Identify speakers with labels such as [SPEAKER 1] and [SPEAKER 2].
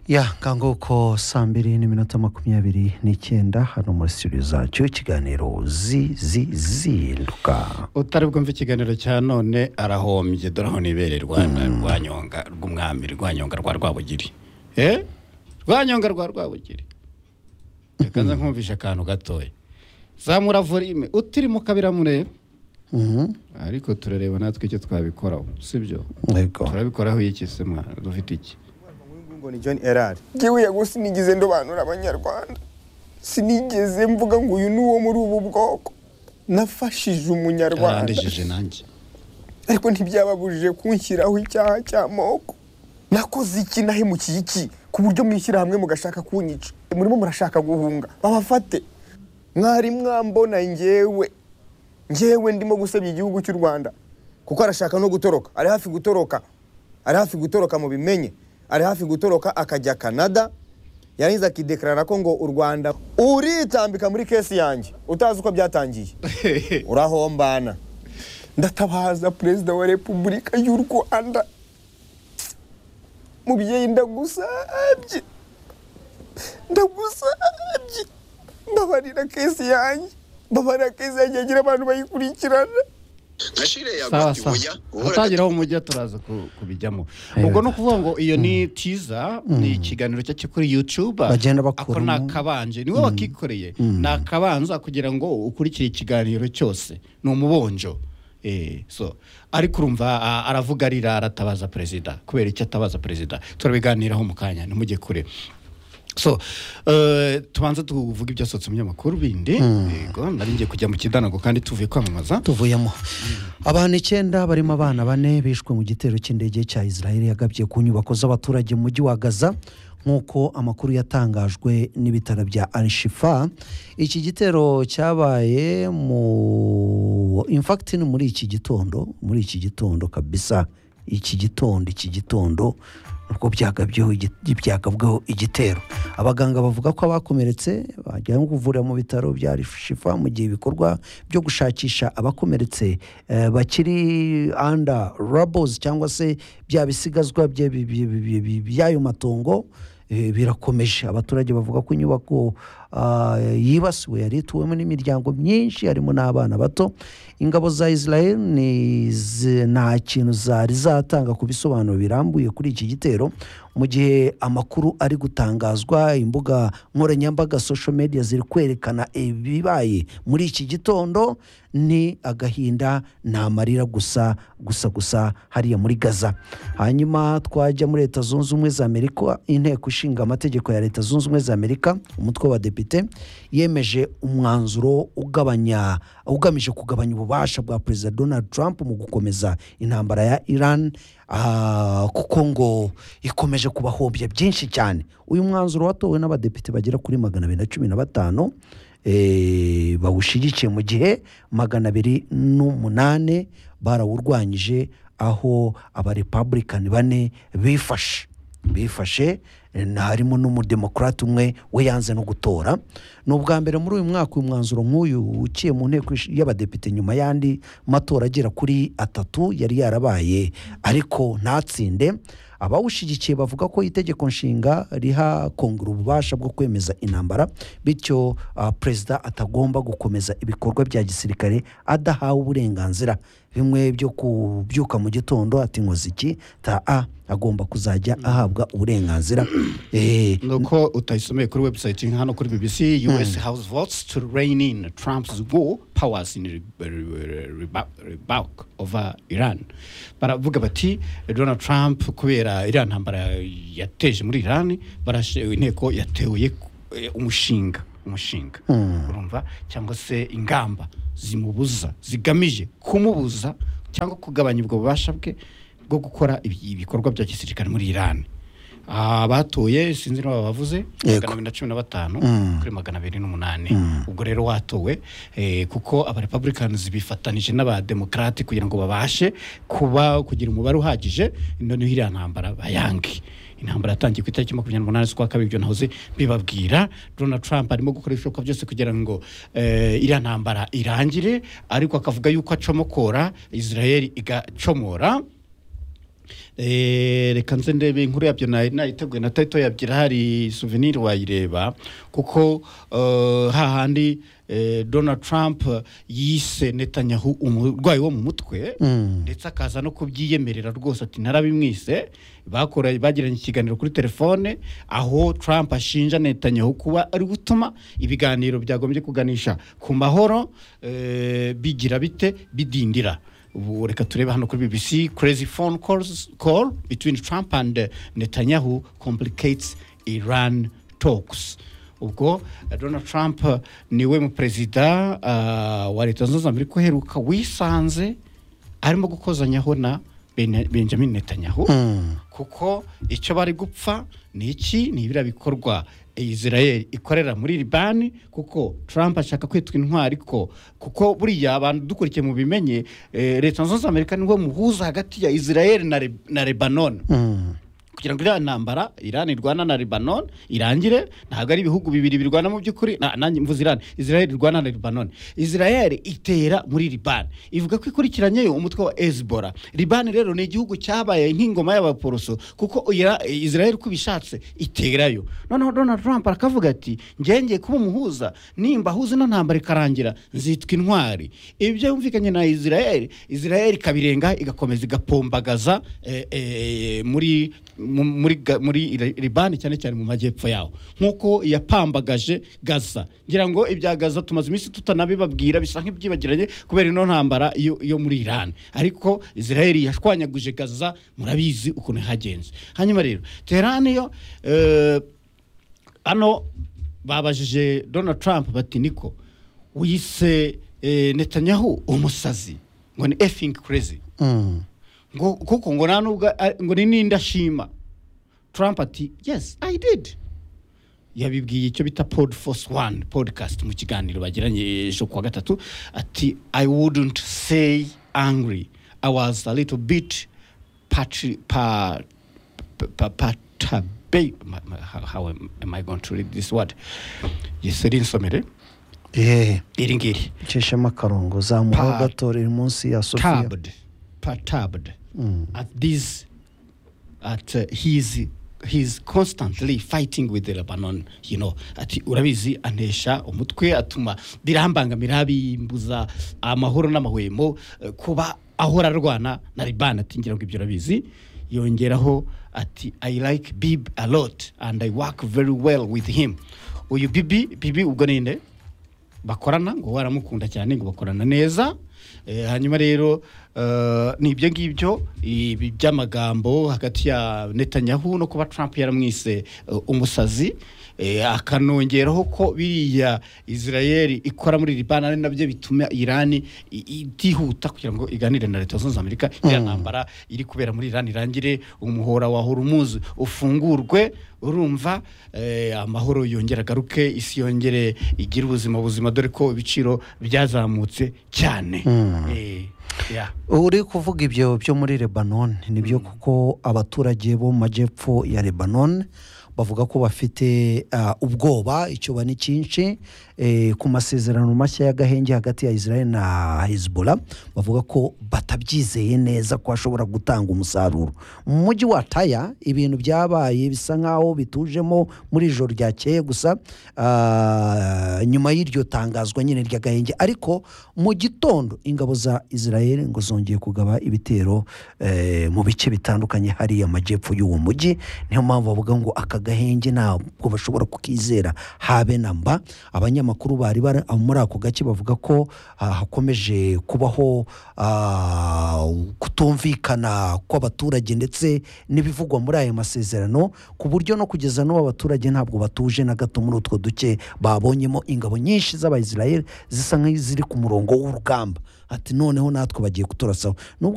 [SPEAKER 1] ya nguko saa mbiri n'iminota makumyabiri n'icyenda hano muri studio zacyo ikiganiro zi zi zihinduka
[SPEAKER 2] utari bwumve ikiganiro cya none arahombye dore aho nibere rwanyonga rw'umwami rwanyonga rwa rwabugiri eh rwanyonga rwa rwabugiri reka nze nkumvishe akantu gatoya zamura volume utirimo kabiramureba ariko turareba natwe icyo twabikoraho sibyo
[SPEAKER 1] yego
[SPEAKER 2] turabikoraho iki se mwana dufite iki
[SPEAKER 3] ngo ni john erari
[SPEAKER 4] ngewe yago sinigeze ndobanura abanyarwanda sinigeze mvuga ngo uyu ni uwo muri ubu bwoko nafashije umunyarwanda
[SPEAKER 2] yarandejije nanjye
[SPEAKER 4] ariko ntibyababujije kunshyiraho icyaha cy'amoko nakoze iki nahemukiye iki ku buryo mwishyirahamwe mugashaka kunyica murimo murashaka guhunga babafate mwari mwambona ngewe ngewe ndimo gusebya igihugu cy'u rwanda kuko arashaka no gutoroka ari hafi gutoroka ari hafi gutoroka mu bimenye ari hafi gutoroka akajya canada yarangiza akidekarara ko ngo u rwanda uritambika muri kesi yanjye utazi uko byatangiye urahombana ndatabaza perezida wa repubulika y'u rwanda mubyeyi ndagusabye ndagusabye mbabarira kesi yanjye mbabarira kesi yanjye yagira abantu bayikurikirana
[SPEAKER 5] nka shire
[SPEAKER 2] sawa
[SPEAKER 5] yagati
[SPEAKER 2] sawa
[SPEAKER 5] ubuya
[SPEAKER 2] atageraho umujyi turaza ku- kubijyamo ubwo ni ukuvuga ngo iyo ni tiza ni ikiganiro cyacu kuri yutube
[SPEAKER 1] Bagenda
[SPEAKER 2] ako ni
[SPEAKER 1] bakuramo.
[SPEAKER 2] akabanje niwe wakikoreye ni akabanza kugira ngo ukurikire ikiganiro cyose ni umubonjo Eh, so ariko urumva a- aravuga arira aratabaza perezida kubera icyo atabaza perezida turabiganiraho mu kanya ntimujye kure so eh, tubanza tuvuga ibyasohotse mu binyamakuru bindi yego nari ngiye kujya mu kidanago kandi tuvuye kwamamaza
[SPEAKER 1] tuvuyemo abantu icyenda barimo abana bane bishwe mu gitero cy'indege cya israel yagabye ku nyubako z'abaturage mu mujyi wa gaza nk'uko amakuru yatangajwe n'ibitaro bya arishifa iki gitero cyabaye mu infakiti ni muri iki gitondo muri iki gitondo kabisa iki gitondo iki gitondo nubwo byagabyeho igi- byagabweho igitero abaganga bavuga ko abakomeretse bajyanywe kuvurira mu bitaro bya rishifa mu gihe ibikorwa byo gushakisha abakomeretse eh, bakiri anda rabozi cyangwa se bya bisigazwa bye- bi- bi- bi- bi- bi- by'ayo matongo eh, birakomeje abaturage bavuga ko inyubako ah, yibasiwe yari ituwemo n'imiryango myinshi harimo n'abana bato ingabo za israel ni- zi- nta kintu zari zatanga ku bisobanuro birambuye kuri iki gitero mu gihe amakuru ari gutangazwa imbuga nkoranyambaga social media ziri kwerekana ibibaye muri iki gitondo ni agahinda ni amarira gusa gusa gusa hariya muri gaza hanyuma twajya muri leta zunze ubumwe za amerika inteko ishinga amategeko ya leta zunze ubumwe za amerika umutwe w'abadepite yemeje umwanzuro ugabanya ugamije kugabanya ububasha bwa perezida donald trump mu gukomeza intambara ya iran Ah, kuko ngo ikomeje kubahombya byinshi cyane uyu mwanzuro watowe n'abadepite bagera kuri magana abiri na cumi na batanu eh, bawushyigikiye mu gihe magana abiri n'umunani barawurwanyije aho abarepublican bane bifashe bifashe eh, na- harimo n'umudemokarate umwe we yanze no gutora ni ubwa mbere muri uyu mwaka uyu mwanzuro nk'uyu uciye mu nteko ish- y'abadepite nyuma y'andi matora agera kuri atatu yari yarabaye ariko ntatsinde abawushyigikiye bavuga ko itegeko nshinga riha kongera ububasha bwo kwemeza intambara bityo ah, perezida atagomba gukomeza ibikorwa bya gisirikare adahawe uburenganzira bimwe byo kubyuka mu gitondo ati nkoze iki ta a agomba kuzajya ahabwa uburenganzira Eh,
[SPEAKER 2] nuko utayisomeye kuri website hano kuri bbc us house votes to rein in trump's war powers in re- re- re- rebuke over iran baravuga bati donald trump kubera iriya ntambara yateje muri iran barashe inteko yatewe eh, umushinga umushinga urumva cyangwa se ingamba zimubuza zigamije kumubuza cyangwa kugabanya ubwo bubasha bwe bwo gukora ibi- ibikorwa bya gisirikare muri iran abatoye sinzi niba bavuze
[SPEAKER 1] Yego.
[SPEAKER 2] magana abiri na cumi na batanu kuri magana abiri n'umunani ubwo rero watowe eh, kuko abarepublicans bifatanije n'abademokarate kugira ngo babashe kuba kugira umubare uhagije noneho iriya ntambara bayange intambara yatangiye ku itariki makumyabiri n'umunani z'ukwa kabiri ibyo nahoze mbibabwira donald trump arimo gukora ibishoboka byose kugira ngo eh, iriya ntambara irangire ariko akavuga yuko acomokora israel igacomora Eh, Eh, reka nze ndebe inkuru yabyo nayi- nayiteguye na taito yabyira hari souvenir wayireba kuko eh, hahandi eh, donald trump yise netanyahu umurwayi wo mu mutwe ndetse akaza no kubyiyemerera rwose ati narabimwise bakora bagiranye ikiganiro kuri telefone aho trump ashinja netanyahu kuba ari gutuma ibiganiro byagombye kuganisha ku mahoro eh, bigira bite bidindira ubu reka turebe hano kuri bbc crazy phone calls, call between trump and eh, netanyahu complicates iran talks ubwo eh, donald trump eh, niwe muperezida ah, wa leta zunze amerika uheruka wisanze arimo gukozanyaho na Bene- benjamin netanyahu kuko icyo bari gupfa ni iki ni ibiriya bikorwa israel ikorera muri libani kuko trump ashaka kwitwa intwari ko kuko buriya abantu dukurikiye mu bimenye eh, leta zunze ubumwe za amerika niwe muhuza hagati ya israel na, Leb- na lebanon kugira ngo iriya ntambara irani irwana na lebanon irangire ntabwo ari ibihugu bibiri birwana mu by'ukuri na- nanjye mvuze irani israel irwana na lebanon israel itera muri liban ivuga ko ikurikiranyeyo umutwe wa ezbora liban rero ni igihugu cyabaye nk'ingoma y'abaporoso kuko ira- israel uko ibishatse iterayo noneho donald trump arakavuga ati ngenge kuba umuhuza nimba ahuze ino ntambara ikarangira nzitwa intwari ibyo yumvikanye na israel israel ikabirenga igakomeza igapombagaza eh, eh, muri mu- muri Ga- muri Ira- libani cyane cyane mu majyepfo yaho nk'uko yapambagaje gaza ngira ngo ibya gaza tumaze iminsi tutanabibabwira bisa nk'ibyibagiranye kubera ino ntambara yo yo muri irani ariko israel yashwanyaguje gaza murabizi ukuntu hagenze hanyuma rero teherani yo eh, hano babajije donald trump bati niko wise eh, netanyahu umusazi ngo ni effing crazy
[SPEAKER 1] Mm.
[SPEAKER 2] ngo kuko ngo nta nubwo ari- ngo ni ninde ashima trump ati yes i did yabibwiye icyo bita pod force one podcast mu kiganiro bagiranye ejo kuwa gatatu ati i wouldn't say angry i was a little bit patri, pa, pa, pa, patabe- ma- ma- how, how am, am i going to read this word yes rinsomere
[SPEAKER 1] Eh,
[SPEAKER 2] iri ngiri
[SPEAKER 1] icishemo akarongo zamuha
[SPEAKER 2] Pa-
[SPEAKER 1] gato riri munsi ya sofiya
[SPEAKER 2] perturbed, perturbed at this, at uh, his, he's constantly fighting with the Lebanon, you know, ati urabizi anesha umutwe atuma birambangamira abimbuza amahoro n'amahwemo eh, kuba ahora arwana na Liban ati ngira ngo ibyo urabizi yongeraho ati I like Bib a lot and I work very well with him uyu Bibi Bibi ubwo ninde bakorana ngo waramukunda cyane ngo bakorana neza Eh, hanyuma rero eh, ni ibyo ngibyo ibi by'amagambo hagati ya netanyahu no kuba trump yaramwise eh, umusazi Eh, akanongeraho ko biriya israel ikora muri libani ari nabyo bituma irani i- itihuta kugira ngo iganire na leta zunze ubumwe za amerika iriya ntambara iri kubera muri irani irangire umuhora wa horumuzi ufungurwe urumva eh, amahoro yongera agaruke isi yongere igire ubuzima buzima dore ko ibiciro byazamutse cyane Eh, yeah.
[SPEAKER 1] uri kuvuga ibyo byo muri lebanon nibyo kuko abaturage bo mu majyepfo ya lebanon bavuga ko bafite ah, ubwoba icyoba ni cyinshi eh, ku masezerano mashya y'agahenge hagati ya israel na hezbollah bavuga ko batabyizeye neza ko hashobora gutanga umusaruro mu mujyi wa taya ibintu byabaye bisa nk'aho bitujemo muri ijoro ryakeye gusa ah, nyuma y'iryo tangazwa nyine ry'agahenge ariko mu gitondo ingabo za israel ngo zongeye kugaba ibitero eh, mu bice bitandukanye hariya amajyepfo y'uwo mujyi niyo mpamvu bavuga ngo aka gahenge ntabwo bashobora kukizera habe na mba abanyamakuru bari bari muri ako gace bavuga ko ah, hakomeje kubaho ah, kutumvikana kw'abaturage ndetse n'ibivugwa muri ayo masezerano ku buryo no kugeza n'ubu abaturage ntabwo batuje na gato muri utwo duce babonyemo ingabo nyinshi z'abayisiraheli zisa nk'iziri ku murongo w'urugamba ati noneho natwe bagiye kuturasaho nubwo